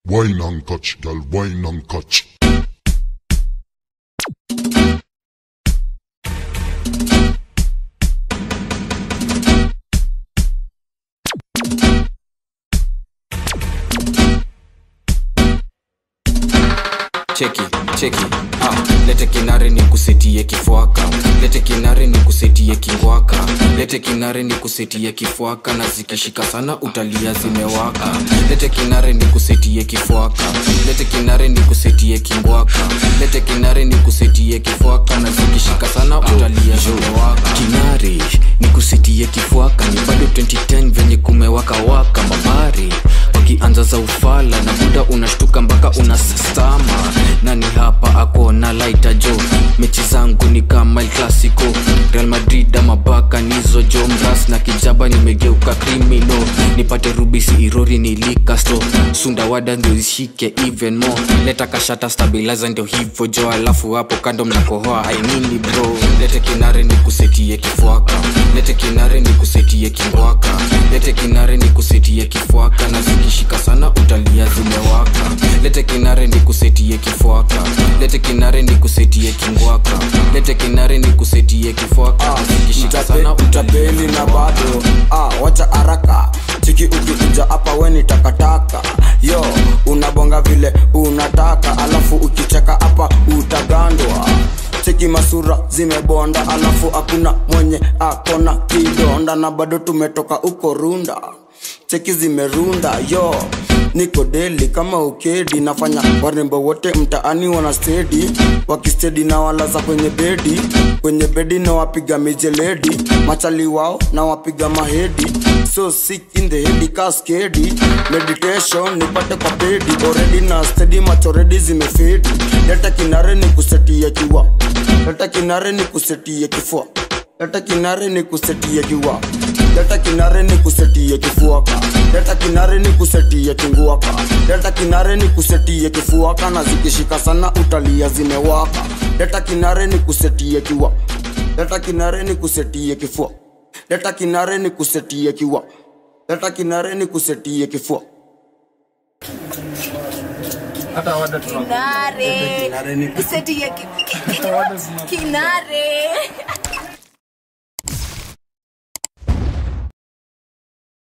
Wine and catch, girl, wine and catch. cheki cheki ah, lete kinare ni kusetie kifwaka lete kinare ni kusetie kingwaka lete kinare ni kusetie kifwaka na zikishika sana utalia zimewaka lete kinare ni kusetie kifwaka lete kinare ni kusetie kingwaka lete kinare ni kusetie kifwaka na zikishika sana utalia zimewaka kinare ni kusetie kifwaka ni bado 2010 venye kumewaka waka mabari wakianza za ufala na buda unashtuka mpaka unastama nani hapa ako na laita jo mechi zangu ni kama el clasico real madrid ama baka nizo jo mras na kijaba nimegeuka krimino nipate rubisi irori nilikasto sundawada ndio zishike even more leta kashata stabilizer ndio hivo jo alafu hapo kando mnakohoa ainini bro lete kinare ni kusetie kifwaka lete kinare ni kusetie kingwaka lete kinare ni kusetie kifwaka na zikishika sana utalia zimewaka lete kinare ni kusetie kifwaka lete kinare ni kusetie kingwaka lete kinare ni kusetie kifwaka na zikishika sana utalia utapeli na bado ah, wacha haraka chiki ukikuja hapa weni takataka yo unabonga vile unataka alafu ukicheka hapa utagandwa cheki masura zimebonda alafu hakuna mwenye akona kidonda na bado tumetoka uko runda cheki zimerunda yo niko deli kama ukedi nafanya warembo wote mtaani wana stedi wakistedi na walaza kwenye bedi kwenye bedi na wapiga mijeledi machali wao na wapiga mahedi so sick in the head kaskedi meditation nipate kwa pedi already na stedi machoredi zimefedi leta kinare ni kusetia kiwa leta kinare ni kusetia kifua leta kinare ni kusetia kiwa leta kinare ni kusetia kifuaka leta kinare ni kusetia kinguaka leta kinare ni kusetia kifuaka na zikishika sana utalia zimewaka leta kinare ni kusetia kiwa leta kinare ni kusetia kifua leta kinare ni kusetia kiwa leta kinare ni kusetia kifua kinare Kinare ni- kuseti ya ki- ki- ki- kinare